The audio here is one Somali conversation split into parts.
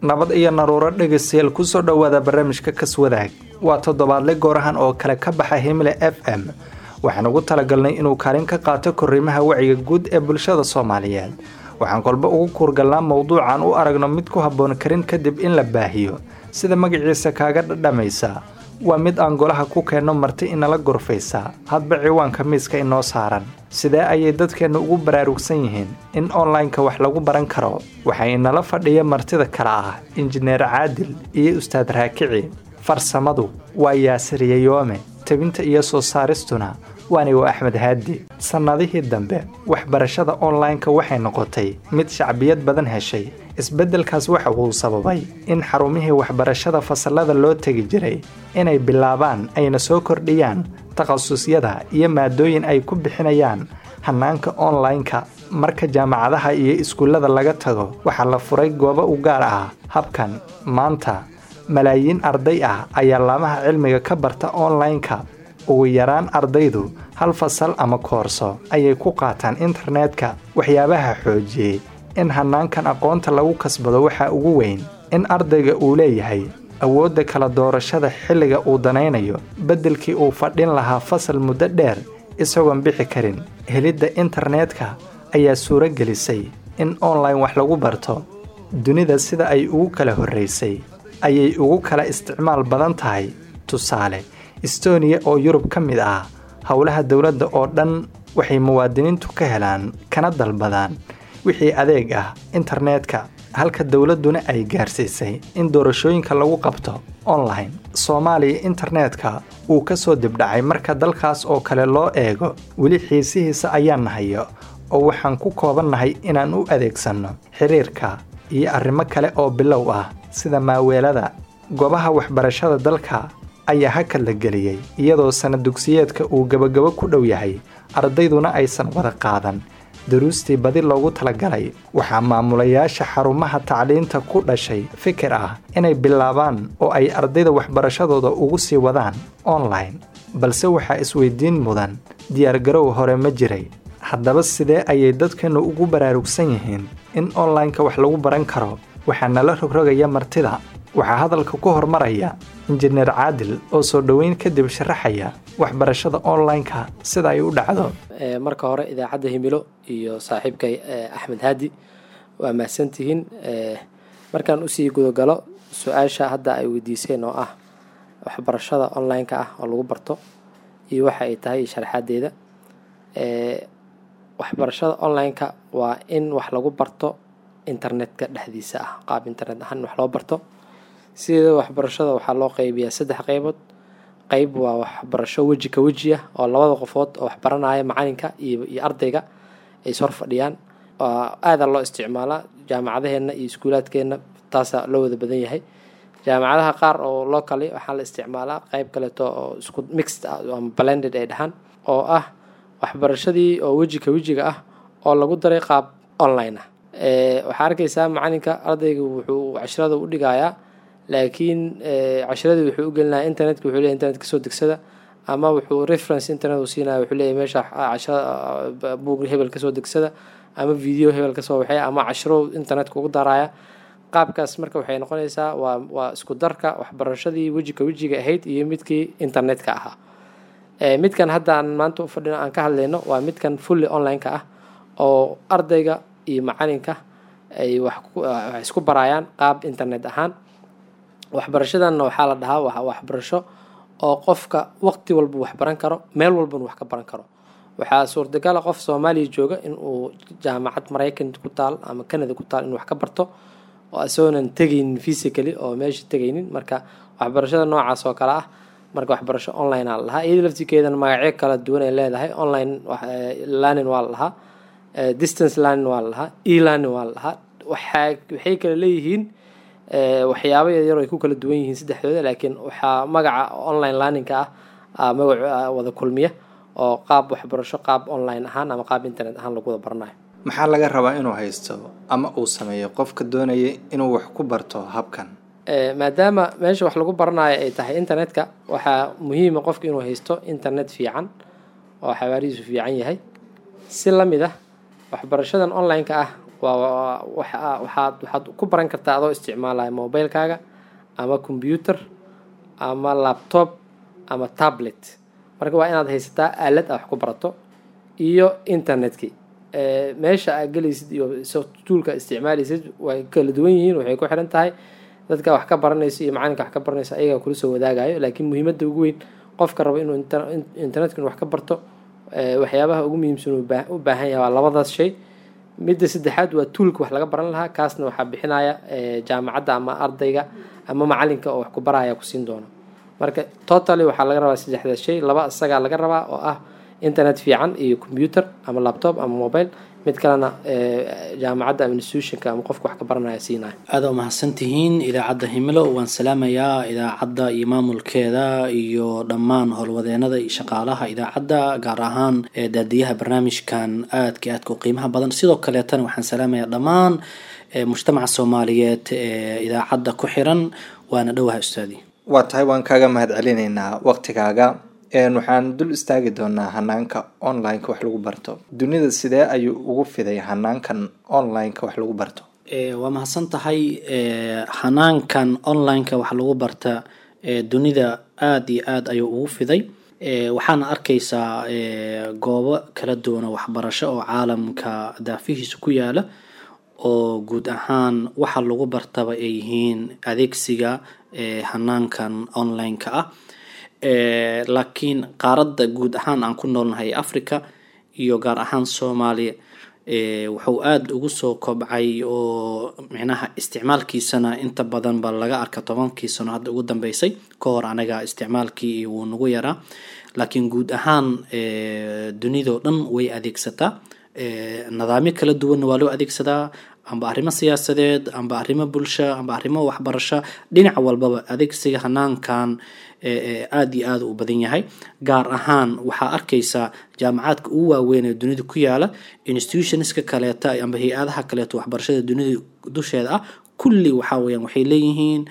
nabad iyo naruuro dhegaystayaal kusoo dhowaada barnaamijka kaswadaag waa toddobaadle goorahan oo kale ka baxa himle f m waxaan ugu talagalnay inuu kaalin ka qaato korriimaha wacyiga guud ee bulshada soomaaliyeed waxaan kolba ugu kuurgalnaa mowduucan u aragno mid ku habboon karin kadib in la baahiyo sida magaciisa kaaga dhadhamaysa waa mid aan golaha ku keenno marti inala gorfaysa hadba ciwaanka miiska inoo saaran sidee ayay dadkeenna ugu baraarugsan yihiin in onlineka wax lagu baran karo waxaa inala fadhiya martida kale ah injineer caadil iyo ustaad raakici farsamadu waa yaasiriye yoome tebinta iyo soo saaristuna waanigo axmed haadi sannadihii dambe waxbarashada onlineka waxay noqotay mid shacbiyad badan heshay isbeddelkaas waxa uu sababay in xarumihii waxbarashada fasallada loo tegi jiray inay bilaabaan ayna soo kordhiyaan takhasusyada iyo maadooyin ay ku bixinayaan hannaanka onlineka marka jaamacadaha iyo iskuullada laga tago waxaa la furay goobo u gaar ah habkan maanta malaayiin arday ah ayaa laamaha cilmiga ka barta onlineka ugu yaraan ardaydu hal fasal ama koorso ayay ku qaataan internetka waxyaabaha xoojiyey in hannaankan aqoonta lagu kasbado waxaa ugu weyn in ardayga uu leeyahay awoodda kala doorashada xilliga uu danaynayo beddelkii uu fadhin lahaa fasal muddo dheer isagoon bixi karin helidda internetka ayaa suuro gelisay in online wax lagu barto dunida sida ay ugu kala horraysay ayay ugu kala isticmaal badan tahay tusaale estoniya oo yurub ka mid ah howlaha dowladda oo dhan waxay muwaadiniintu ka helaan kana dalbadaan wixii adeeg ah internetka halka dowladduna ay gaarsiisay in doorashooyinka lagu qabto online soomaaliya internetka uu ka soo dibdhacay marka dalkaas oo kale loo eego weli xiisihiisa ayaan nahayo oo waxaan ku koobannahay inaan u adeegsanno xiriirka iyo arrimo kale oo bilow ah sida maaweelada goobaha waxbarashada dalka ayaa hakad la geliyey iyadoo sana dugsiyeedka uu gebagabo ku dhow yahay ardayduna aysan wada qaadan daruustii badi loogu talagalay waxaa maamulayaasha xarumaha tacliinta ku dhashay fikir ah inay bilaabaan oo ay ardayda waxbarashadooda ugu sii wadaan online balse waxaa isweydiin mudan diyaargarow hore ma jiray haddaba sidee ayay dadkeennu ugu baraarugsan yihiin in onlineka wax lagu baran karo waxaa nala rogrogaya martida waxaa hadalka ku hormaraya injineer caadil oo soo dhoweyn kadib sharaxaya waxbarashada onlineka sida ay u dhacdo marka hore idaacadda himilo iyo saaxiibkay axmed haadi waa mahadsantihiin markaan usii gudogalo su-aasha hadda ay weydiiseen oo ah waxbarashada onlineka ah oo lagu barto iyo waxa ay tahay sharaxaadeeda waxbarashada onlineka waa in wax lagu barto internetka dhexdiisa ah qaab internet ahaan in wax loo barto sida waxbarashada waxaa loo qeybiyaa saddex qeybood qeyb waa waxbarasho weji ka weji ah oo labada qofood oo waxbaranaya macalinka iyo iyo ardayga ay sor fadhiyaan aadaa loo isticmaalaa jaamacadaheenna iyo iskuulaadkeenna taasaa loo wada badan yahay jaamacadaha qaar oo locally waxaa la isticmaalaa qeyb kaleeto oo isku mixed ah ama blended ay dhahaan oo ah waxbarashadii oo weji ka wejiga ah oo lagu daray qaab online ah waxaa arkaysaa macalinka ardayga wuxuu cashrada u dhigayaa laakiin cashiradii wuxuu u gelinaya internetka wuxuu leeyahy internet kasoo degsada ama wuxuu reference internet uu siinaya wuxuu leeyahy meesha cashirada buug hebel kasoo degsada ama video hebel kasoo waxay ama cashiro internetka ugu daraya qaabkaas marka waxay noqonaysaa waa waa isku darka waxbarashadii wejika wejiga ahayd iyo midkii internetka ahaa midkan haddaan maanta u fadhino aan ka hadlayno waa midkan fully online-ka ah oo ardayga iyo macalinka ay wax isku barayaan qaab internet ahaan waxbarashadanna waxaa la dhahaa waa waxbarasho oo qofka waqti walba wax baran karo meel walbana wax ka baran karo waxaa suurtagala qof soomaaliya jooga in uu jaamacad maraykan ku taal ama canada ku taal in wax ka barto oo isagoonan tegaynin physically oo meesha tegaynin marka waxbarashada noocaas oo kale ah marka waxbarasho online aa la dhahaa iyada laftirkeedana magacyo kala duwan ay leedahay online learning waa la dhahaa distance learning waa la dhahaa e learning waa la dhahaa waxaa waxay kala leeyihiin waxyaabo yaryar ay ku kala duwan yihiin saddexdooda laakiin waxaa magaca online learningka ah magac wada kulmiya oo qaab waxbarasho qaab online ahaan ama qaab internet ahaan lagu wada baranayo maxaa laga rabaa inuu haysto ama uu sameeyo qofka doonaya inuu wax ku barto habkan maadaama meesha wax lagu baranayo ay tahay internetka waxaa muhiima qofka inuu haysto internet fiican oo xawaarihiisu fiican yahay si la mid ah waxbarashadan online-ka ah waa waxaad waxaad ku baran kartaa adoo isticmaalaya mobilekaaga ama computer ama laptop ama tablet marka waa inaad haysataa aalad a wax ku barato iyo internetkii meesha aad gelaysid iyo tuulka isticmaalaysid way kala duwan yihiin waxay ku xiran tahay dadka wax ka baranaysa iyo macalinka wax ka baranaysa ayagaa kula soo wadaagayo laakiin muhiimadda ugu weyn qofka rabo inuu internetka in wax ka barto waxyaabaha ugu muhiimsan u baahan yahay waa labadaas shay midda saddexaad waa tuulka wax laga baran lahaa kaasna waxaa bixinaya jaamacadda ama ardayga ama macalinka oo wax ku baraya kusiin doono marka totally waxaa laga rabaa saddexdaas shay laba isagaa laga rabaa oo ah internet fiican iyo computer ama laptop ama mobile mid kalena jaamacadda ama institutionka ama qofka wax ka baranaya siinaya aada u mahadsantihiin idaacadda himilo waan salaamayaa idaacadda iyo maamulkeeda iyo dhammaan howlwadeenada iyo shaqaalaha idaacadda gaar ahaan daadiyaha barnaamijkan aadka aadka u qiimaha badan sidoo kaleetana waxaan salaamayaa dhammaan mujtamaca soomaaliyeed ee idaacadda ku xiran waana dhowaha ustaadi waa tahay waan kaaga mahad celinaynaa waqtigaaga waxaan dul istaagi doonaa hanaanka online-ka wax lagu barto dunida sidee ayuu ugu fiday hanaankan online-ka wax lagu barto waa mahadsan tahay hanaankan online-ka wax lagu barta dunida aada iyo aada ayuu ugu fiday waxaana arkaysaa goobo kala duwan oo waxbarasho oo caalamka daafihiisa ku yaala oo guud ahaan waxa lagu bartaba ay yihiin adeegsiga hanaankan online-ka ah laakiin qaaradda guud ahaan aan ku noolnahay africa iyo gaar ahaan soomaaliya wuxuu aada ugu soo kobcay oo micnaha isticmaalkiisana inta badan ba laga arka tobankii sano hadda ugu dambeysay ka hor anaga isticmaalkii wuu nagu yaraa laakiin guud ahaan dunidao dhan way adeegsataa nidaamyo kala duwanna waa loo adeegsadaa amba arrimo siyaasadeed amba arrimo bulsho amba arrimo waxbarasho dhinac walbaba adeegsiga hanaankan aada iyo aada u badan yahay gaar ahaan waxaa arkaysaa jaamacaadka ugu waaweyn ee dunida ku yaala institutionska kaleeta amba hay-adaha kaleeto waxbarashada dunida dusheeda ah kulli waxaa weyaan waxay leeyihiin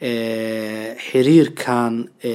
xiriirkan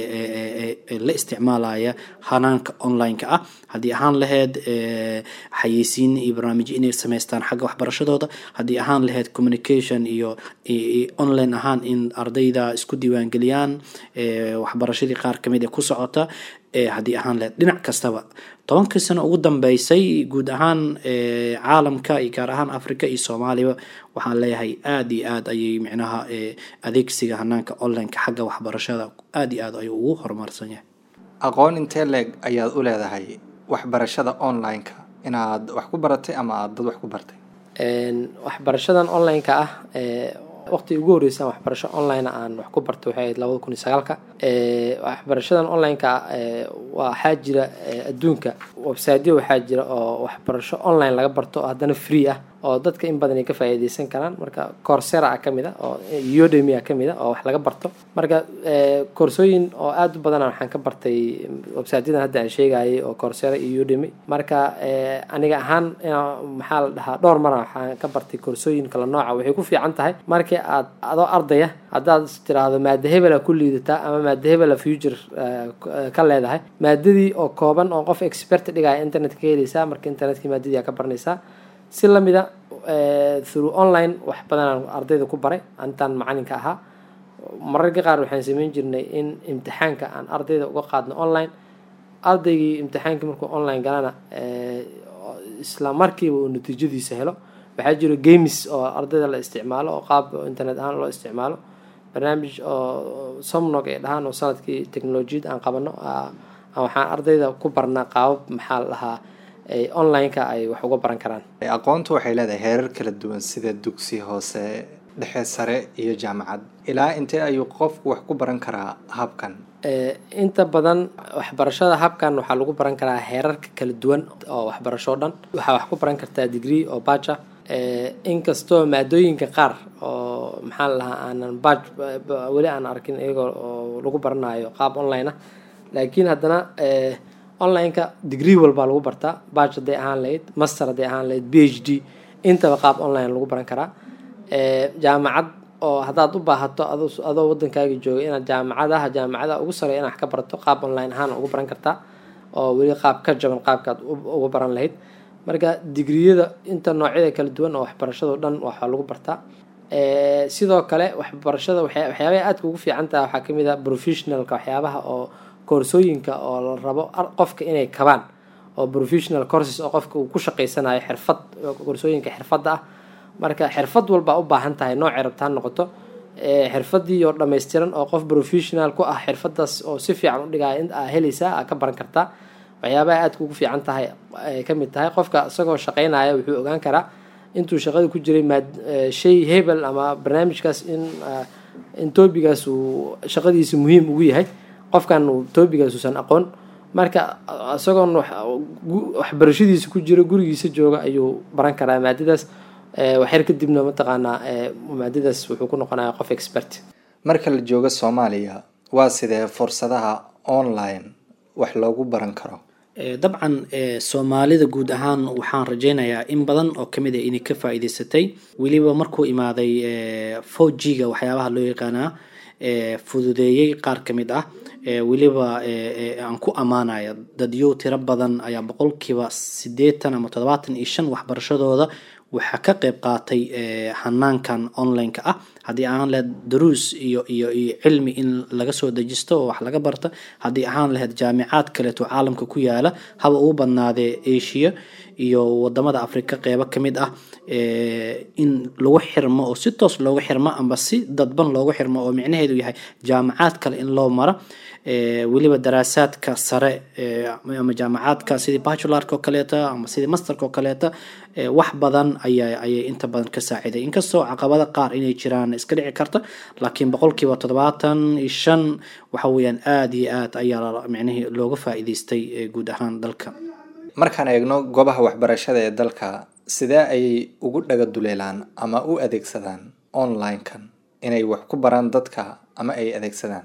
la isticmaalaya hanaanka online-ka ah haddii ahaan laheyd xayeysiin iyo barnaamijyo inay sameystaan xagga waxbarashadooda haddii ahaan laheyd communication iyo online ahaan in ardayda isku diiwaangeliyaan waxbarashadii qaar kamid ee ku socota haddii ahaan laheyd dhinac kastaba tobankii sano ugu dambeysay guud ahaan caalamka iyo gaar ahaan africa iyo soomaaliya waxaan leeyahay aada iyo aada ayay micnaha adeegsiga hanaanka online-ka xagga waxbarashada aada iyo aad ayuu ugu horumarsan yahay aqoon intee leeg ayaad u leedahay waxbarashada online-ka inaad wax ku baratay ama aada dad wax ku bartay waxbarashadan online-ka ah waqti ugu horreysaan waxbarasho online aan wax ku barto waxay ahayd labada kun iyo sagaalka waxbarashadan online-ka waxaa jira adduunka websiteyo waxaa jira oo waxbarasho online laga barto oo haddana free ah oo dadka in badan ay ka faa'iideysan karaan marka coursera ah kamid a oo udemy ah kamid a oo wax laga barto marka koorsooyin oo aada u badana waxaan ka bartay websiteyadan hadda aan sheegayay oo coursera iyo udemy marka aniga ahaan maxaa la dhahaa dhowr mara waxaan ka bartay koorsooyin kala nooca waxay ku fiican tahay markii aad adoo ardaya haddaad tiraahdo maada hebela ku liidataa ama maada hebela future ka leedahay maadadii oo kooban oo qof expert dhigaya internet ka helaysaa marka internetkii maadadii aa ka baranaysaa si lamida through online wax badanaan ardayda ku baray intaan macalinka ahaa mararka qaar waxaan sameyn jirnay in imtixaanka aan ardayda uga qaadno online ardaygii imtixaankii markuu online galana isla markiiba uu natiijadiisa helo waxaa jiro games oo ardayda la isticmaalo oo qaab internet ahaan loo isticmaalo barnaamij oo somnog ay dhahaan oo sanadkii technolojiyad aan qabano waxaan ardayda ku barnaa qaabab maxaa la dhahaa online-ka ay wax uga baran karaan aqoontu waxay leedahay heerar kala duwan sida dugsi hoose dhexe sare iyo jaamacad ilaa intee ayuu qofku wax ku baran karaa habkan inta badan waxbarashada habkan waxaa lagu baran karaa heerarka kala duwan oo waxbarasho dhan waxaa wax ku baran kartaa degree oo baja inkastoo maadooyinka qaar oo maxaa la lahaa aanan baj weli aan arkin iyagoo oo lagu baranayo qaab online ah laakiin haddana online-ka degree walbaa lagu bartaa baj hadday ahaan lahayd master hadday ahaan lahayd b h d intaba qaab online lagu baran karaa jaamacad oo haddaad u baahato adoo wadankaaga jooga inaad jaamacadaha jaamacadaha ugu sareeya inaad wax ka barato qaab online ahaan ugu baran kartaa oo weli qaab ka jaban qaabkaad uga baran lahayd marka digriyada inta noocyada kala duwan oo waxbarashado dhan waxaa lagu bartaa sidoo kale waxbarashada waxyaabaha aadka ugu fiican taha waxaa kamid ah professionalka waxyaabaha oo koorsooyinka oo la rabo qofka inay kabaan oo professional courses oo qofka uu ku shaqeysanayo xirfad koorsooyinka xirfadda ah marka xirfad walbaa u baahan tahay noocay rabta ha noqoto xirfadii oo dhammaystiran oo qof professional ku ah xirfadaas oo si fiican u dhigaya in aa helaysaa aa ka baran kartaa waxyaabaha aadka ugu fiican tahay ay kamid tahay qofka isagoo shaqeynaya wuxuu ogaan karaa intuu shaqada ku jiray maad shay hebel ama barnaamijkaas in in toobigaas uu shaqadiisa muhiim ugu yahay qofkan uu toobigaas uusan aqoon marka isagoon waxbarashadiisa ku jiro gurigiisa jooga ayuu baran karaa maadadaas waxyar kadibna mataqaanaa maadadaas wuxuu ku noqonaya qof expert marka la joogo soomaaliya waa sidee fursadaha online wax loogu baran karo dabcan soomaalida guud ahaan waxaan rajeynayaa in badan oo kamid a inay ka faa-iideysatay weliba markuu imaaday four g ga waxyaabaha loo yaqaanaa fududeeyey qaar ka mid ah weliba aan ku ammaanaya dadyo tiro badan ayaa boqolkiiba sideetan ama toddobaatan iyo shan waxbarashadooda waxaa ka qeyb qaatay hanaankan online-ka ah haddii ahaan lahayd daruus iyo iyo iyo cilmi in laga soo dejisto oo wax laga barta haddii ahaan lahayd jaamicaad kaleeto caalamka ku yaala haba ugu badnaadee asia iyo wadamada africa qeybo kamid ah in lagu xirmo oo si toos loogu xirmo amba si dadban loogu xirmo oo micnaheedu yahay jaamicaad kale in loo maro weliba daraasaadka sare ama jaamacaadka sidii bachularka oo kaleeta ama sidii masterka oo kaleeta wax badan aya ayay inta badan ka saaciday inkastoo caqabada qaar inay jiraan iska dhici karta laakiin boqolkiiba toddobaatan iyo shan waxa weeyaan aada iyo aad ayaa micnihii looga faa-iideystay guud ahaan dalka markaan eegno goobaha waxbarashada ee dalka sidee ayay ugu dhaga duleelaan ama u adeegsadaan online-kan inay wax ku baraan dadka ama ay adeegsadaan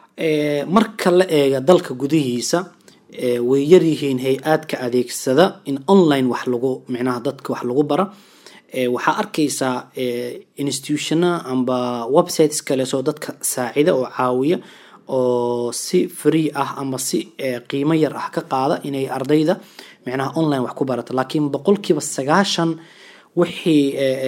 marka la eega dalka gudihiisa way yaryihiin hay-aadka adeegsada in online wax lagu micnaha dadka wax lagu bara waxaa arkaysaa institutiona amba websites kaleesoo dadka saacida oo caawiya oo si free ah ama si qiimo yar ah ka qaada inay ardayda micnaha online wax ku barata laakiin boqolkiiba sagaashan wixii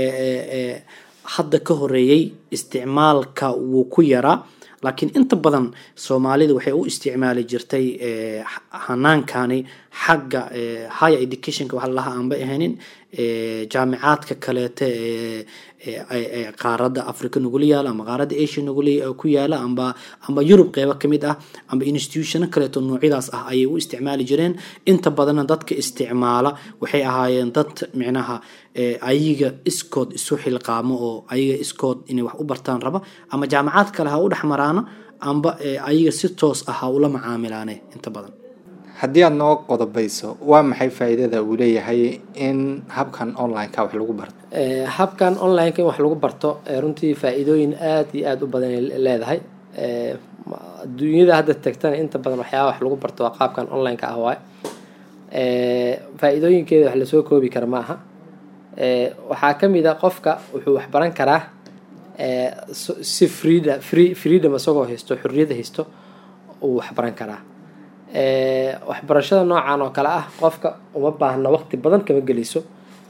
hadda ka horeeyey isticmaalka wuu ku yaraa laakiin inta badan soomaalida waxay u isticmaali jirtay hanaankani xagga higher educationka waxa lalahaa aan ba ahaynin jaamicaadka kaleeta ee qaaradda africa nagula yaala ama qaaradda asia nagula ku yaala amba amba yurub qeybo kamid ah amba institutiono kaleeto noocyadaas ah ayay u isticmaali jireen inta badanna dadka isticmaala waxay ahaayeen dad micnaha ayaga iskood isu xilqaamo oo ayaga iskood inay wax u bartaan raba ama jaamacaad kale ha u dhex maraano amba ayaga si toos ah ha ula macaamilaane inta badan haddii aada noo qodobayso waa maxay faa-iidada uu leeyahay in habkan online-ka wax lagu barto habkan online-ka in wax lagu barto runtii faa-iidooyin aada iyo aada u badan leedahay adduunyada hadda tagtana inta badan waxyaaba wax lagu barto waa qaabkan online-ka ah waay faa-iidooyinkeeda wax lasoo koobi kara ma aha waxaa ka mid a qofka wuxuu wax baran karaa si freeda free freedom isagoo haysto xorriyadda haysto uu wax baran karaa waxbarashada noocan oo kale ah qofka uma baahna waqti badan kama geleyso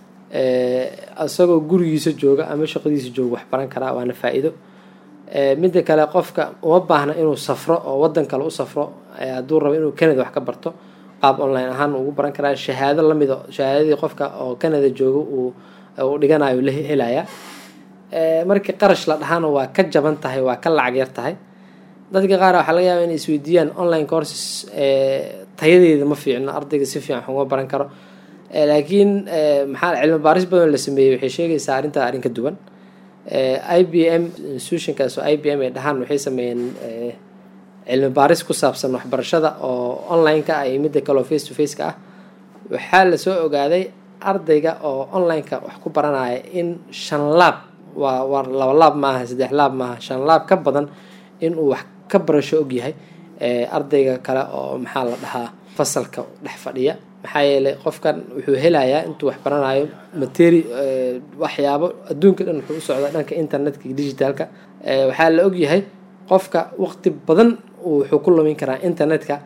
isagoo gurigiisa jooga ama shaqadiisa jooga wax baran karaa waana faa-iido midda kale qofka uma baahna inuu safro oo wadan kale u safro hadduu rabo inuu canada wax ka barto qaab online ahaan ugu baran karaa shahaado lamido shahaadadii qofka oo canada jooga uu dhiganayo la helaya markii qarash la dhahaana waa ka jaban tahay waa ka lacag yar tahay dadka qaar waxaa laga yaaba inay isweydiiyaan online courses tayadeeda ma fiicno ardayga si fiican wax uga baran karo laakiin maxaa cilmi baaris badan la sameeyey waxay sheegaysaa arrintaa arrin ka duwan i b m institutionkaas oo i b m ay dhahaan waxay sameeyeen cilmi baaris ku saabsan waxbarashada oo online-ka ah iyo midda kale oo face to face-ka ah waxaa lasoo ogaaday ardayga oo online-ka wax ku baranaya in shan laab waa waa laba laab maaha saddex laab maaha shan laab ka badan inuu wax ka barasho ogyahay ardayga kale oo maxaa la dhahaa fasalka dhex fadhiya maxaa yeelay qofkan wuxuu helayaa intuu wax baranayo materi waxyaabo adduunka dhan wuxuu u socdaa dhanka internetka iyo digitalka waxaa la ogyahay qofka waqti badan wuxuu ku lumin karaa internetka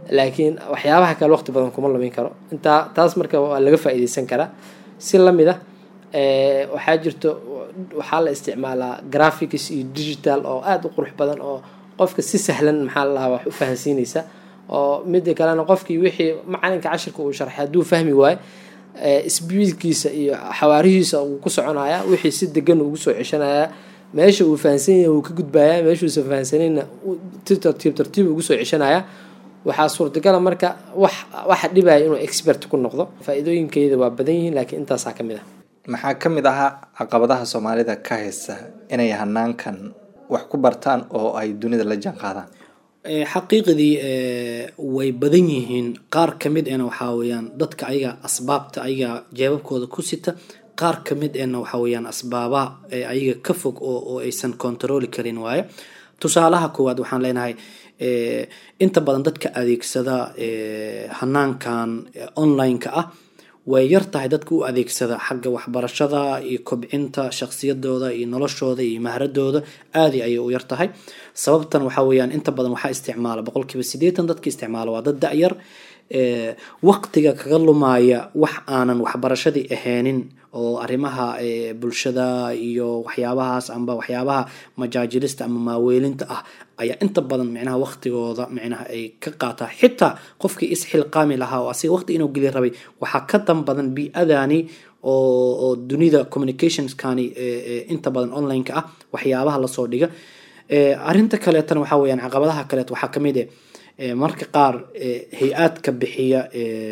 laakiin waxyaabaha kale waqti badan kuma lumin karo intaa taas marka waa laga faa-iideysan karaa si lamid ah waxaa jirto waxaa la isticmaalaa graphics iyo digital oo aada u qurux badan oo qofka si sahlan maxaa la lahaa wax u fahansiinaysa oo mida kalena qofkii wixii macalinka cashirka uu sharxay hadduu fahmi waayo sbiidkiisa iyo xawaarihiisa uu ku soconaya wixii si degan ugu soo ceshanaya meesha uu fahansan yahay wuu ka gudbaya meeshuusa fahansanayna tartiib tartiib ugu soo ceshanaya waxaa suurtagala marka wax waxa dhibaya inuu expert ku noqdo faa-iidooyinkeeda waa badan yihiin laakiin intaasaa ka mid ah maxaa ka mid ahaa caqabadaha soomaalida ka haysta inay hanaankan wax ku bartaan oo ay dunida la jaan qaadaan xaqiiqdii way badan yihiin qaar ka mid ena waxaa weyaan dadka ayaga asbaabta ayaga jeebabkooda ku sita qaar ka mid ena waxaa weyaan asbaabaha ayaga ka fog oo aysan controli karin waaye tusaalaha koowaad waxaan leenahay inta badan dadka adeegsada hanaankan online-ka ah way yar tahay dadka u adeegsada xagga waxbarashada iyo kobcinta shaksiyadooda iyo noloshooda iyo mahradooda aadi ayay u yar tahay sababtan waxaa weyaan inta badan waxaa isticmaala boqolkiiba sideetan dadka isticmaala waa dad da-yar waqtiga kaga lumaya wax aanan waxbarashadii aheenin oo arrimaha bulshada iyo waxyaabahaas amba waxyaabaha majaajilista ama maaweelinta ah ayaa inta badan micnaha waqtigooda micnaha ay ka qaataa xitaa qofkii isxilqaami lahaa oo asiga waqti inuu geli rabay waxaa ka dan badan bi-adani oo dunida communicationskani inta badan online-ka ah waxyaabaha lasoo dhiga arinta kaleetana waxaa weyaan caqabadaha kaleet waxaa kamid e marka qaar hay-aadka bixiya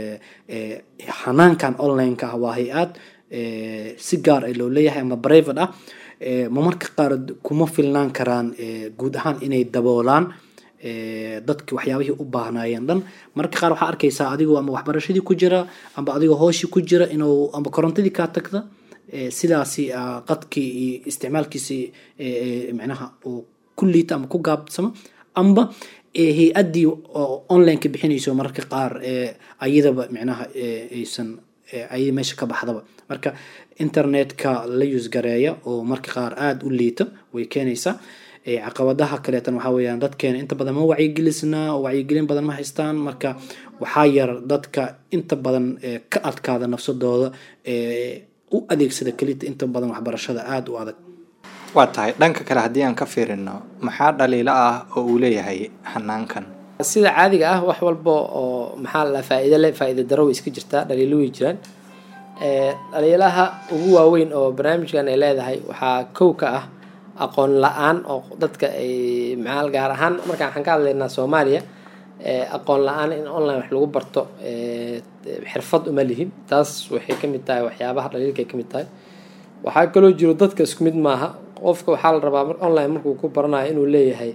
hanaankan online-ka ah waa hay-aad si gaar a loo leeyahay ama brivate ah ma marka qaar kuma filnaan karaan guud ahaan inay daboolaan dadki waxyaabihii u baahnaayeen dhan marka qaar waxaa arkaysaa adigoo ama waxbarashadii ku jira amba adigoo hooshii ku jira inuu amba korontadii kaa tagta sidaasi qadkii iyo isticmaalkiisi micnaha uu ku liita ama ku gaabsamo amba hay-addii oo online-ka bixinayso mararka qaar ayadaba micnaha aysan ayada meesha ka baxdaba marka internetka la yusgareeya oo marka qaar aada u liita way keenaysaa caqabadaha kaleetan waxaa weyaan dadkeena inta badan ma wacyigelisna oo wacyigelin badan ma haystaan marka waxaa yar dadka inta badan ka adkaada nafsadooda u adeegsada kelita inta badan waxbarashada aada u adag waa tahay dhanka kale haddii aan ka fiirino maxaa dhaliilo ah oo uu leeyahay hanaankan sida caadiga ah wax walba oo maxaa la faa-iido le faa-iida daro way iska jirtaa dhaliilo way jiraan dhaliilaha ugu waaweyn oo barnaamijkan ay leedahay waxaa kow ka ah aqoon la-aan oo dadka ay maxaa gaar ahaan markaan waxaan ka hadlaynaa soomaaliya aqoon la-aan in online wax lagu barto xirfad uma lihin taas waxay kamid tahay waxyaabaha dhaliilka ay kamid tahay waxaa kaloo jiro dadka isku mid maaha qofka waxaa la rabaa online markuu ku baranayo inuu leeyahay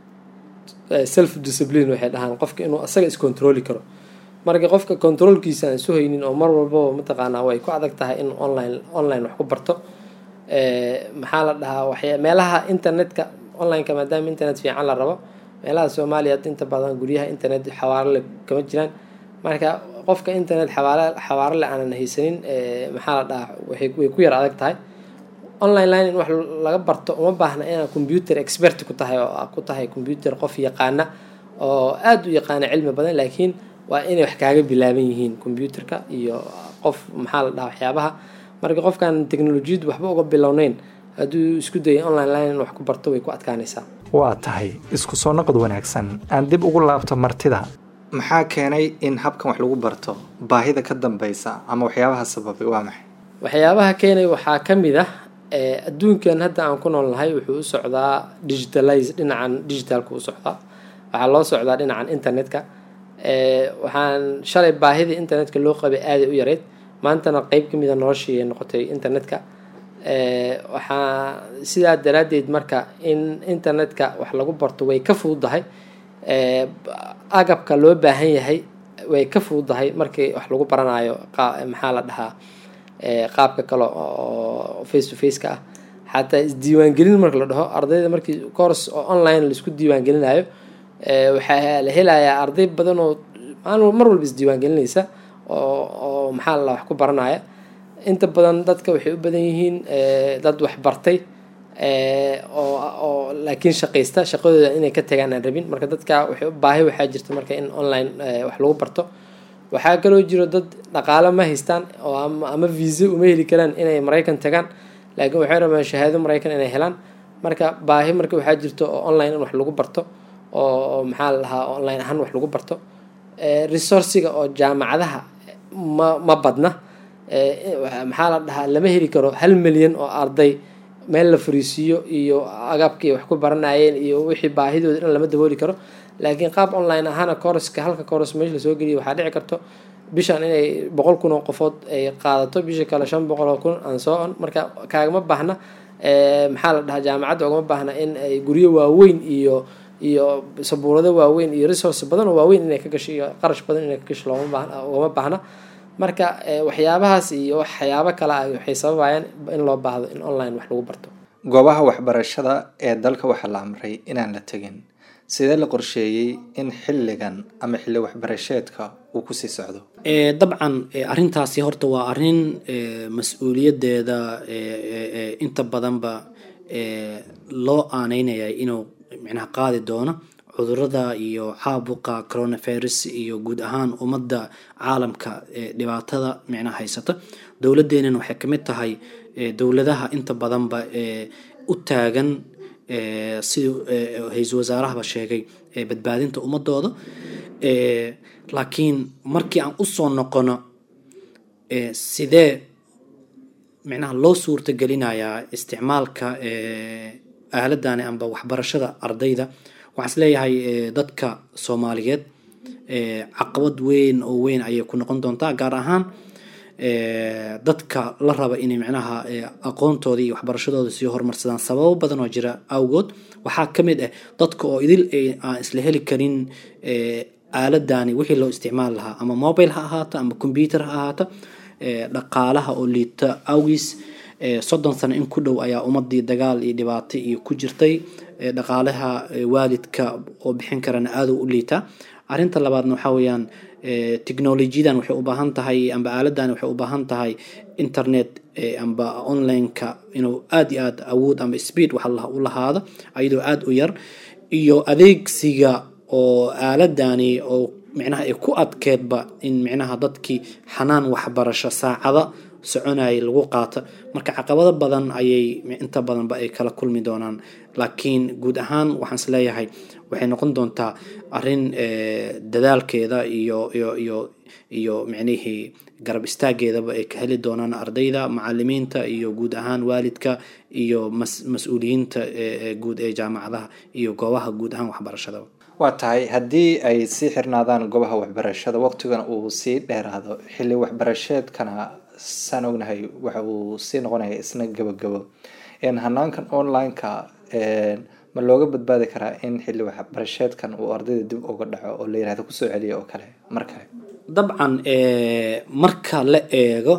self discipline waxay dhahaan qofka inuu asaga iscontroli karo marka qofka controlkiisa aan isu haynin oo mar walbaba mataqaanaa way ku adag tahay in online online wax ku barto maxaa la dhahaa waxya meelaha internetka onlineka maadaama internet fiican la rabo meelaha soomaaliya inta badan guryaha internet xawaarole kama jiraan marka qofka internet xawaar xawaarole aanan haysanin maxaa la dhahaa way ku yar adag tahay online line in wax laga barto uma baahna inaad computer expert ku tahay oo ku tahay computer qof yaqaana oo aada u yaqaana cilmi badan laakiin waa inay wax kaaga bilaaban yihiin computerka iyo qof maxaa la dhahaa waxyaabaha marka qofkaan technolojiyadu waxba uga bilowneyn hadduu isku dayay online line in wax ku barto way ku adkaanaysaa waa tahay isku soo noqod wanaagsan aan dib ugu laabto martida maxaa keenay in habkan wax lagu barto baahida ka dambeysa ama waxyaabaha sababay waa maxay waxyaabaha keenay waxaa ka mid ah adduunkan hadda aan ku nool nahay wuxuu u socdaa digitalize dhinacan digitalka u socdaa waxaa loo socdaa dhinacan internetka waxaan shalay baahidii internetka loo qabay aaday u yareyd maantana qeyb ka mida noloshii ay noqotay internetka waxaa sidaa daraaddeed marka in internetka wax lagu barto way ka fududahay agabka loo baahan yahay way ka fududahay markii wax lagu baranayo maxaa la dhahaa qaabka kale oo face to face ka ah xataa isdiiwaangelin marka la dhaho ardayda markii course oo online laisku diiwaangelinayo waxaa la helayaa arday badan oo mar walba isdiiwaangelinaysa oo oo maxaa la wax ku baranaya inta badan dadka waxay u badan yihiin dad wax bartay oo oo laakiin shaqaysta shaqadooda inay ka tagaan aan rabin marka dadka waxay baahi waxaa jirta marka in online wax lagu barto waxaa kaloo jiro dad dhaqaale ma haystaan oo ama visa uma heli karaan inay maraykan tagaan laakiin waxay rabaan shahaado maraykan inay helaan marka baahi marka waxaa jirto oo online in wax lagu barto oo maxaa la dhahaa online ahaan wax lagu barto resourciga oo jaamacadaha ma ma badna maxaa la dhahaa lama heli karo hal milyan oo arday meel la fariisiiyo iyo agabkii wax ku baranayeen iyo wixii baahidooda dhan lama dabooli karo laakiin qaab online ahaana koroska halka koros meesha lasoo geliya waxaa dhici karto bishan inay boqol kun oo qofood ay qaadato bisha kale shan boqol oo kun aan soo on marka kaagama baahna maxaa la dhahaa jaamacadda ogama baahna in ay guryo waaweyn iyo iyo sabuurado waaweyn iyo resource badan oo waaweyn inay ka gasho iyo qarash badan inay ka gasho looma baahna ugama baahna marka waxyaabahaas iyo waxyaabo kale ah waxay sababayaan in loo baahdo in online wax lagu barto goobaha waxbarashada ee dalka waxaa la amray inaan la tegin sidee la qorsheeyey in xilligan ama xilli waxbarasheedka uu kusii socdo dabcan arrintaasi horta waa arrin mas-uuliyadeeda inta badanba loo aaneynaya inuu micnaha qaadi doono cudurada iyo caabuqa coronavirus iyo guud ahaan ummadda caalamka dhibaatada micnaha haysata dowladeenana waxay kamid tahay dowladaha inta badanba u taagan sidii hay-isul wasaarahaba sheegay badbaadinta ummadooda laakiin markii aan usoo noqono sidee micnaha loo suurtagelinayaa isticmaalka aaladani amba waxbarashada ardayda waxaan is leeyahay dadka soomaaliyeed caqabad weyn oo weyn ayay ku noqon doontaa gaar ahaan dadka la raba inay micnaha aqoontooda iyo waxbarashadooda sii horumarsadaan sababo badan oo jira awgood waxaa ka mid ah dadka oo idil aan isla heli karin aaladani wixii loo isticmaali lahaa ama mobile ha ahaato ama computer ha ahaato dhaqaalaha oo liita awgiis soddon sano in ku dhow ayaa ummadii dagaal iyo dhibaato iyo ku jirtay dhaqaalaha waalidka oo bixin karana aada u liitaa arrinta labaadna waxaa weeyaan technolojiyadan waxay u baahan tahay amba aaladan waxay u baahan tahay internet amba online-ka inuu aada iyo aada awood amba speed wax u lahaado ayadoo aada u yar iyo adeegsiga oo aaladani oo micnaha ay ku adkeedba in micnaha dadkii xanaan waxbarasho saacada soconayay lagu qaato marka caqabado badan ayay inta badanba ay kala kulmi doonaan laakiin guud ahaan waxaan is leeyahay waxay noqon doontaa arrin dadaalkeeda iyo iyo iyo iyo micnihii garab istaageedaba ay ka heli doonaan ardayda macalimiinta iyo guud ahaan waalidka iyo mas-uuliyiinta guud ee jaamacadaha iyo goobaha guud ahaan waxbarashadaba waa tahay haddii ay sii xirnaadaan goobaha waxbarashada waqtigana uu sii dheeraado xilli waxbarasheedkana saan ognahay waxa uu sii noqonaya isna gabagabo hanaankan online-ka ma looga badbaadi karaa in xilli waxbarasheedkan uu ardayda dib uga dhaco oo la yirahdo kusoo celiya oo kale mar kale dabcan marka la eego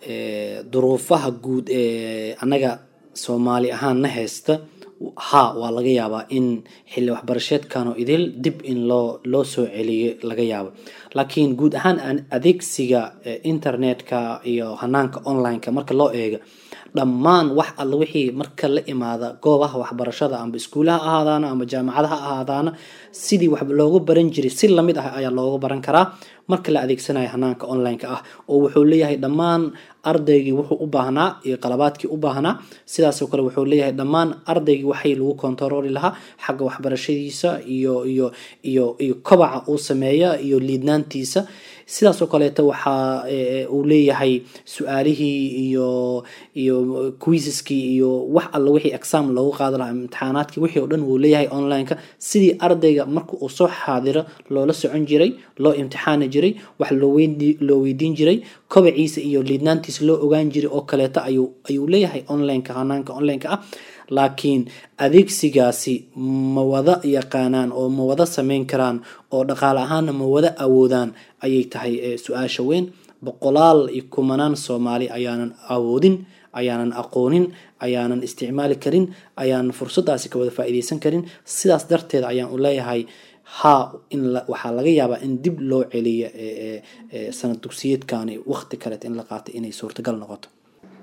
duruufaha guud ee annaga soomaali ahaan na haysta ha waa laga yaabaa in xilli waxbarasheedkanoo idil dib in loo loo soo celiyo laga yaabo laakiin guud ahaan adeegsiga internetka iyo hanaanka online-ka marka loo eego dhammaan wax alla wixii marka la imaada goobaha waxbarashada amba iskuulaha ahaadaana amba jaamacadaha ahaadaana sidii wax looga baran jiray si lamid ah ayaa looga baran karaa marka la adeegsanayo hanaanka online-ka ah oo wuxuu leeyahay dhammaan ardaygii wuxuu u baahnaa iyo qalabaadkii u baahnaa sidaasoo kale wuxuu leeyahay dhammaan ardaygii waxay lagu kontarooli lahaa xagga waxbarashadiisa iyo iyo iyo iyo kobaca uu sameeya iyo liidnaantiisa sidaasoo kaleeto waxaa uu leeyahay su-aalihii iyo iyo quiisaskii iyo wax alla wixii exam loogu qaadi lahaa imtixaanaadkii wixii oo dhan wuu leeyahay online-ka sidii ardayga marka uu soo xaadiro loola socon jiray loo imtixaani jiray wax loo weydiin jiray kobaciisa iyo liidnaantiisa loo ogaan jiray oo kaleeto ayuu ayuu leeyahay online-ka hanaanka online-ka ah laakiin adeegsigaasi ma wada yaqaanaan oo ma wada sameyn karaan oo dhaqaale ahaanna ma wada awoodaan ayay tahay su-aasha weyn boqolaal iyo kumanaan soomaali ayaanan awoodin ayaanan aqoonin ayaanan isticmaali karin ayaanan fursadaasi ka wada faa-iideysan karin sidaas darteed ayaan u leeyahay ha in waxaa laga yaabaa in dib loo celiyo sanad dugsiyeedkani waqti kaleet in la qaatay inay suurtagal noqoto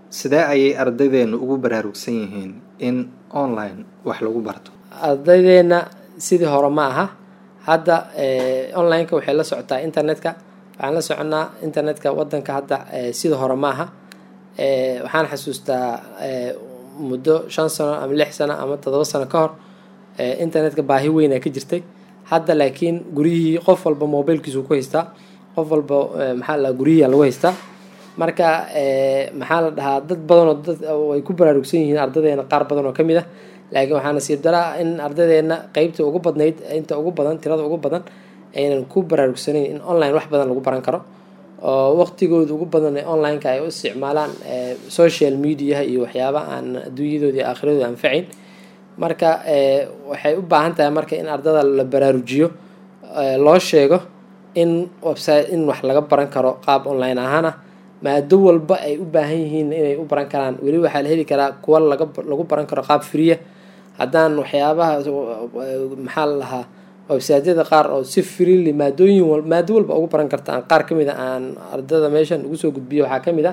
sidee ayay ardaydeenu ugu baraarugsan yihiin in online wax lagu barto ardaydeena sidii hore ma aha hadda online-ka waxay la socotaa internetka waxaan la soconnaa internetka wadanka hadda sidii hore ma aha waxaan xasuustaa muddo shan sano ama lix sano ama todoba sano ka hor internetka baahi weyn a ka jirtay hadda laakiin guryihii qof walba mobilkiisu ku haystaa qof walba maxaa la guryihiia lagu haystaa marka maxaa la dhahaa dad badanoo dad ay ku baraarugsan yihiin ardadeena qaar badan oo ka mid ah laakiin waxaa nasiib daraa in ardaydeena qeybta ugu badnayd inta ugu badan tirada ugu badan aynan ku baraarugsanayn in online wax badan lagu baran karo oo waqtigooda ugu badan ee online-ka ay u isticmaalaan social mediaha iyo waxyaaba aan adduunyadoodii aakhiradooda anfacayn marka waxay u baahan tahay marka in ardada la baraarujiyo loo sheego in website in wax laga baran karo qaab online ahaan ah maado walba ay u baahan yihiin inay u baran karaan weli waxaa la heli karaa kuwa laga lagu baran karo qaab friya haddaan waxyaabaha maxaa la lahaa websiteyada qaar oo si freely maadooyin maado walba ugu baran karta aan qaar kamid a aan ardada meeshan ugu soo gudbiyo waxaa kamid ah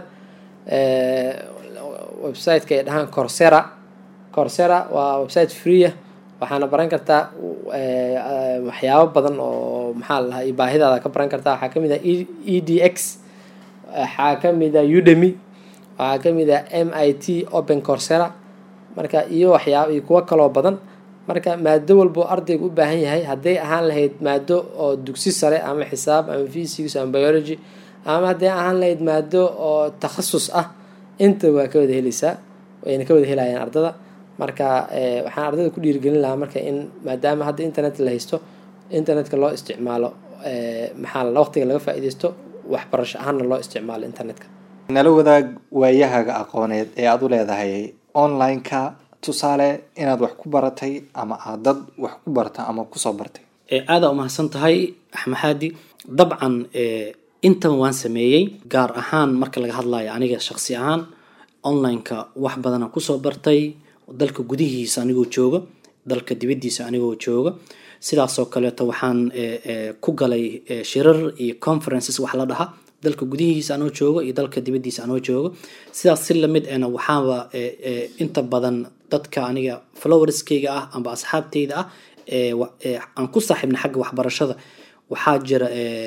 websiteka ay dhahaan corsera corsera waa website freeah waxaana baran kartaa waxyaabo badan oo maxaa la lahaa baahidaada ka baran kartaa waxaa kamid ah e d x waxaa kamid ah udemy waxaa kamid ah m i t open corsera marka iyo waxyaaba iyo kuwo kaloo badan marka maado walbo ardayga u baahan yahay hadday ahaan lahayd maado oo dugsi sare ama xisaab ama physics ama biology ama hadday ahaan lahayd maado oo takhasus ah inta waa ka wada heleysaa wayna ka wada helayaan ardada marka waxaan ardada ku dhiirigelin lahaa marka in maadaama hadda internet la haysto internetka loo isticmaalo maxaa la waqtiga laga faa-ideysto waxbarasho ahaanna loo isticmaalo internetka nala wadaag waayahaga aqooneed ee aada u leedahay online-ka tusaale inaad wax ku baratay ama aad dad wax ku barta ama kusoo bartay aada umahadsan tahay axmaxaadi dabcan intan waan sameeyey gaar ahaan marka laga hadlayo aniga shaqsi ahaan online-ka wax badana kusoo bartay dalka gudihiisa anigoo jooga dalka dibadiisa anigoo jooga sidaasoo kaleeto waxaan ku galay shirar iyo conferences wax la dhaha dalka gudihiisa anoo joogo iyo dalka dibadiisa anoo joogo sidaas si lamid ena waxaaba inta badan dadka aniga flowerskeyga ah amba asxaabteyda ah aan ku saaxiibna xagga waxbarashada waxaa jira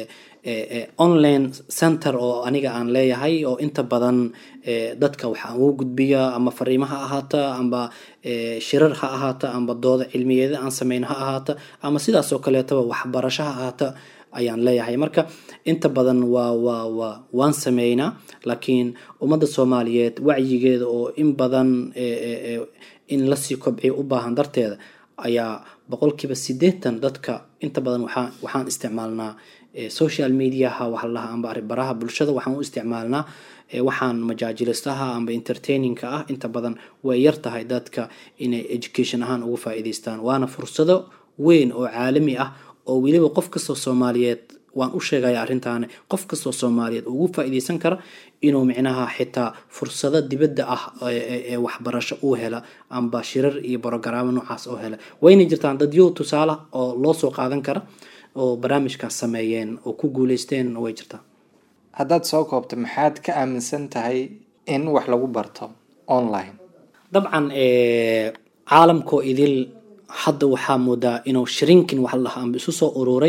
online center oo aniga aan leeyahay oo inta badan dadka waxaan ugu gudbiya ama fariimo ha ahaata amba shirar ha ahaata amba dooda cilmiyeeda aan sameyno ha ahaata ama sidaasoo kaleetaba waxbarasho ha ahaata ayaan leeyahay marka inta badan waa waa waa waan sameynaa laakiin ummadda soomaaliyeed wacyigeeda oo in badan in lasii kobciyo u baahan darteeda ayaa boqolkiiba sideetan dadka inta badan waxaa waxaan isticmaalnaa social mediaha waxa lalahaa amba baraha bulshada waxaan u isticmaalnaa waxaan majaajilistaha amba entertainingka ah inta badan way yar tahay dadka inay education ahaan ugu faa-iideystaan waana fursado weyn oo caalami ah oo weliba qof kastoo soomaaliyeed waan u sheegaya arrintaani qof kastoo soomaaliyeed ugu faa-iideysan kara inuu micnaha xitaa fursado dibadda ah ee waxbarasho uu hela amba shirar iyo brogaraamo noocaas oo hela wayna jirtaan dadyo tusaale oo loo soo qaadan kara oo barnaamijkaas sameeyeen oo ku guuleysteen way jirtaa haddaad soo koobto maxaad ka aaminsan tahay in wax lagu barto online dabcan caalamkoo idil hadda waxaa moodaa inuu shrinkin wax lahaa amba isu soo ururay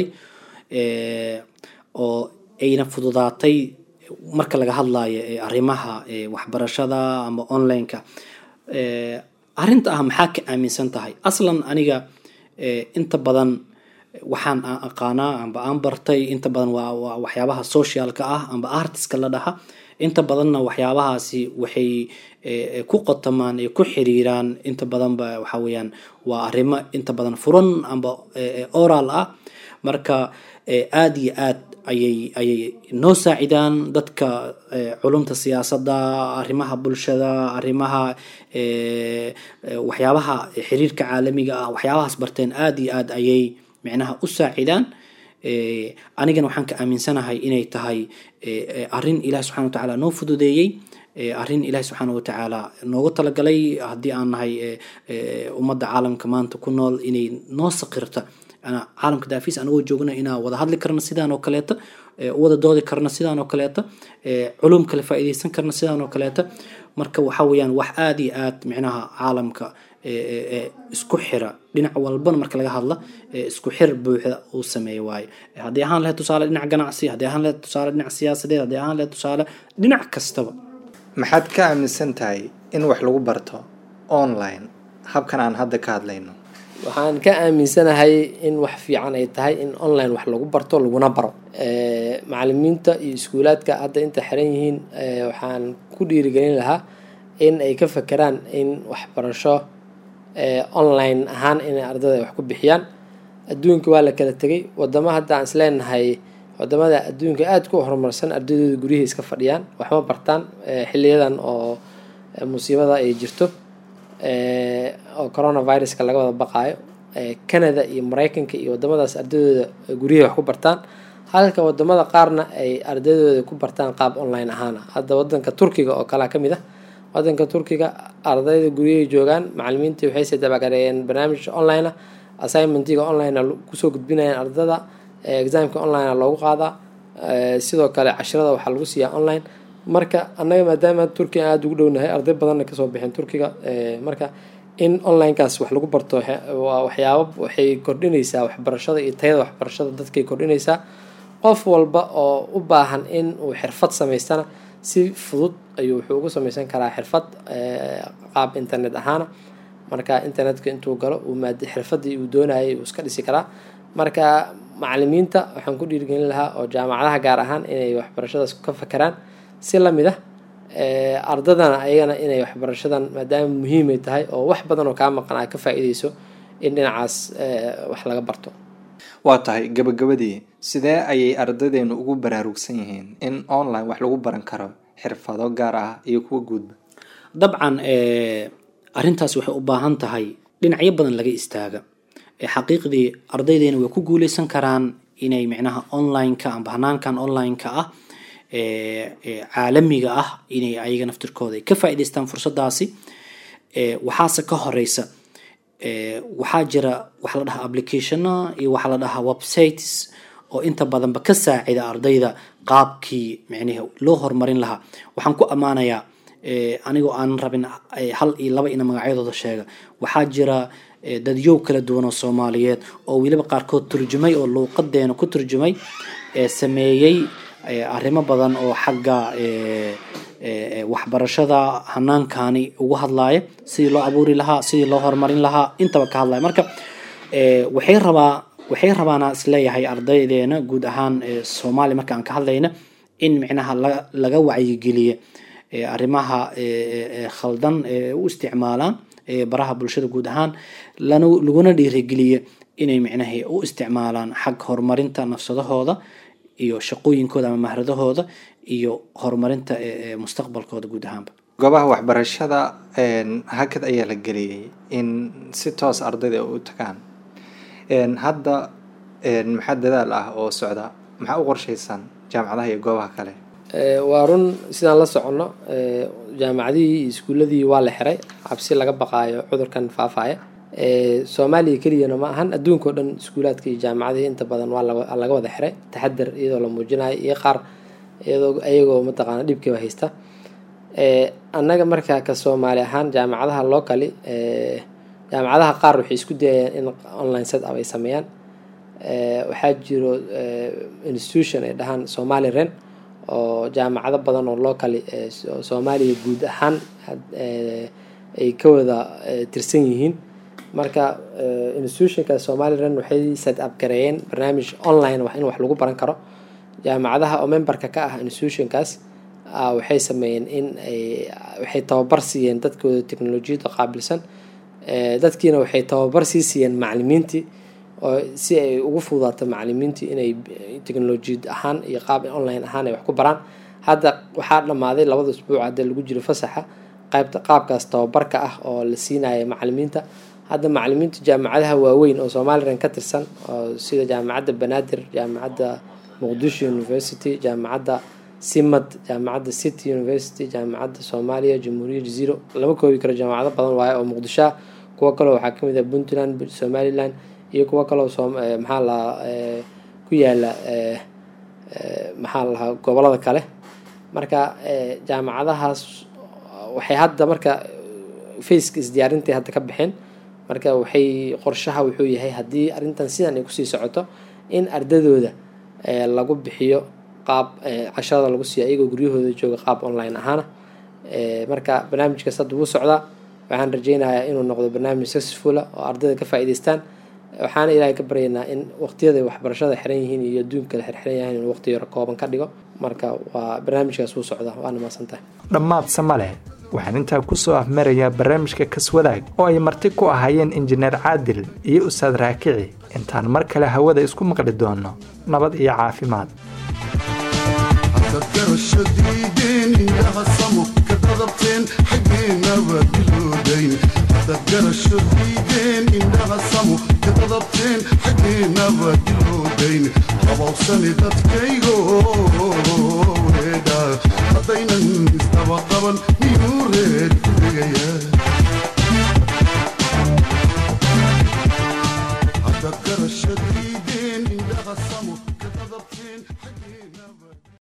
oo ayna fududaatay marka laga hadlayo arrimaha waxbarashada ama online-ka arrinta ah maxaa ka aaminsan tahay aslan aniga inta badan waxaan aan aqaanaa amba aan bartay inta badan waa waa waxyaabaha socialka ah amba artiska la dhaha inta badanna waxyaabahaasi waxay ku qotamaan ee ku xiriiraan inta badanba waxa weeyaan waa arrimo inta badan furan amba oral ah marka aada iyo aad ayay ayay noo saacidaan dadka culumta siyaasadda arrimaha bulshada arrimaha waxyaabaha xiriirka caalamiga ah waxyaabahaas barteen aada iyo aad ayay micnaha u saacidaan anigana waxaan ka aaminsanahay inay tahay arrin ilahi subxana wa tacaala noo fududeeyey arrin ilahi subxaana wa tacaala noogu talagalay haddii aan nahay ummadda caalamka maanta ku nool inay noo saqirta Ana- caalamka daafiis anagoo joogna inaa wada hadli karna sidaan oo kaleeta ee, u wada doodi karna sidaan oo kaleeta ee, culum kale faa'iidaysan karna sidaan oo kaleeta marka waxa weeyaan wax aad iyo aad micnaha caalamka ee, ee, ee, isku xira dhinac walbana marka laga hadla ee, isku xir buuxda uu sameeya waaye haddii ahaan lahayd tusaale dhinac ganacsi haddii ahaan lahayd tusaale dhinac siyaasadeed haddii ahaan lahayd tusaale dhinac kastaba maxaad ka aaminsan tahay in wax lagu barto online habkan aan hadda ka hadlayno waxaan ka aaminsanahay in wax fiican ay tahay in online wax lagu barto laguna baro Eh, macalimiinta iyo iskuulaadka hadda inta xiran yihiin eh, waxaan ku dhiirigelin lahaa in ay ka fakeraan in waxbarasho eh, online ahaan inay ardada wax ku bixiyaan adduunka waa la kala tegay wadamo hadda aan isleenahay wadamada adduunka aada ku horumarsan ardadooda guryahii iska fadhiyaan waxma bartaan eh, xiliyadan oo eh, musiibada ay jirto eh, oo coronaviruska laga wada baqaayo eh, canada iyo mareykanka iyo wadamadaas ardadooda guryahay wax ku bartaan halka wadamada qaarna ay ardadooda ku bartaan qaab online ahaana hadda wadanka turkiga oo kalea kamid ah wadanka turkiga ardayda guryahay joogaan macalimiintii waxay se dabagareeyeen barnaamij online ah assignmentiga online kusoo gudbinayaan ardada eh, examka online loogu qaadaa eh, sidoo kale cashirada waxaa lagu siiyaa online marka annaga maadaama turkiga aada ugu dhownahay arday badanna kasoo bixeen turkiga eh, marka in onlinekaas wax lagu barto waxa- waa waxyaabo waxay kordhinaysaa waxbarashada iyo tayada waxbarashada dadkay kordhinaysaa qof walba oo u baahan in uu xirfad samaystana si fudud ayuu wuxuu ugu samaysan karaa xirfad eh, qaab internet ahaana marka internetka intuu galo uu maad xirfadii uu doonayay uu iska dhisi karaa marka macalimiinta waxaan ku dhiirigelin lahaa oo jaamacadaha gaar ahaan inay waxbarashadaas ka fakeraan si lamid ah eh, ardadana ayagana inay waxbarashadan maadaama muhiimay tahay oo wax badan oo kaa maqan aad ka faa'iideyso in dhinacaas eh, wax laga barto waa tahay gabagabadii sidee ayay ardadeennu ugu baraarugsan yihiin in online wax lagu baran karo xirfado gaar ah iyo kuwa guudba dabcan eh, arrintaas waxay u baahan tahay dhinacyo badan laga istaaga Eh, xaqiiqdii ardaydeena way ku guuleysan karaan inay micnaha online-ka amba hanaankan online-ka ah ee ee caalamiga ah inay ayaga naftirkooda ay ka faa'iidaystaan fursadaasi ee waxaase ka horeysa ee waxaa jira waxa la dhahaa applicationa iyo waxaa la dhahaa websites oo inta badanba ka saacida ardayda qaabkii micnihi loo horumarin lahaa waxaan ku ammaanayaa ee anigoo aan rabin eh, hal iyo laba ina magacyadooda sheega waxaa jira eh, dadyow kala duwan oo soomaaliyeed oo weliba qaarkood turjumay oo luuqadeena ku turjumay ee sameeyey eh, arrimo badan oo xagga eh, eh, waxbarashada hanaankani ugu hadlaaya sidii loo abuuri lahaa sidii loo horumarin lahaa intaba ka hadlaya marka eh, waxay rabaa waxay rabaana isleeyahay ardaydeena guud ahaan eh, soomaaliya marka aan ka hadlayna in micnaha la- laga wacyigeliye eh, arrimaha eh, eh, khaldan ee u isticmaalaan eh, baraha bulshada guud ahaan lana laguna dhiirigeliye inay micnaha u isticmaalaan xag horumarinta nafsadahooda iyo shaqooyinkooda ama mahradahooda iyo horumarinta eh, eh, mustaqbalkooda guud ahaanba goobaha waxbarashada een, hakad ayaa la geliyey in si toos ardayda u tagaan Een, hadda een, maxaa dadaal ah oo socda maxaa u qorshaysan jaamacadaha iyo goobaha kale Eh, waa run sidaan la soconno eh, jaamacadihii iyo iskuuladii waa la xiray cabsi laga baqaayo cudurkan faafaya Eh, soomaaliya keliyana ma ahan adduunka oo dhan iskuulaadka iyo jaamacadihii inta badan waa laga laga wada xiray taxadar iyadoo la muujinayo iyo qaar iyadoo ayagoo mataqaana dhibkiiba haysta Eh, annaga markaa ka soomaali ahaan jaamacadaha locally eh, jaamacadaha qaar waxay isku dayayaan in online set up ay sameeyaan Eh, waxaa jiro eh, institution ay dhahaan somali ren oo jaamacado badan oo locally eh, so- soomaaliya guud ahaan had- eh, ay ka wada eh, tirsan yihiin marka eh, institutionka somali ren waxay set up gareeyeen barnaamij online wax in wax lagu baran karo jaamacadaha oo memberka ka ah institutionkaas ah, waxay sameeyeen in ay waxay tababar siiyeen dadkooda teknolojiyadda qaabilsan Eh, dadkiina waxay tababar sii siiyeen macalimiintii oo si ay ugu fududaato macalimiintii inay eh, teknolojiyad ahaan iyo qaab online ahaan ay wax ku baraan hadda waxaa dhammaaday labada usbuuc hadda lagu jiro fasaxa qaybta qaabkaas tababarka ah oo la siinaya macalimiinta hadda macalimiinta jaamacadaha waaweyn oo somalilan ka tirsan oo sida jaamacadda banaadir jaamacadda muqdisho university jaamacadda simad jaamacadda city university jaamacadda soomaaliya jamhuuriya jaziiro lama koobi karo jaamacado badan waaye oo muqdisho ah kuwo kaleo waxaa kamid ah puntland somaliland iyo kuwo kaloo soo maxaa lahaa ku yaala maxaa la lahaa gobolada kale marka jaamacadahaas waxay hadda marka faceka isdiyaarintai hadda ka baxeen marka waxay qorshaha wuxuu yahay haddii arrintan sidan ay kusii socoto in ardadooda lagu bixiyo qaab casharada lagu siiyo ayagoo guryahooda jooga qaab online ahaana marka barnaamijkaas hadda wuu socdaa waxaan rajeynayaa inuu noqdo barnaamij successfula oo ardayda ka faa'iideystaan waxaana ilaahay ka baryaynaa in waqtiyada waxbarashada xiran yihiin iyo adduunka la xirxiran yahay inuu waqti yaro kooban ka dhigo marka waa barnaamijkaas wuu socdaa waana mahadsantahay dhammaadse ma leh waxaan intaa kusoo afmarayaa barnaamijka kaswadaag oo ay marti ku ahaayeen injineer caadil iyo ustaad raakici intaan mar kale hawada isku maqli doono nabad iyo caafimaad garashadiideen indhaha samo ka dadabteen xaggeenaba diloodayn dad garashadiideen indhaha samo ka dadabteen xaggeenaba diloodayn qabowsani dadkaygo reedha haddaynan isdaba qaban miyuu reed ku dhigayaa hadda garashadiideen indhaha samo ka dadab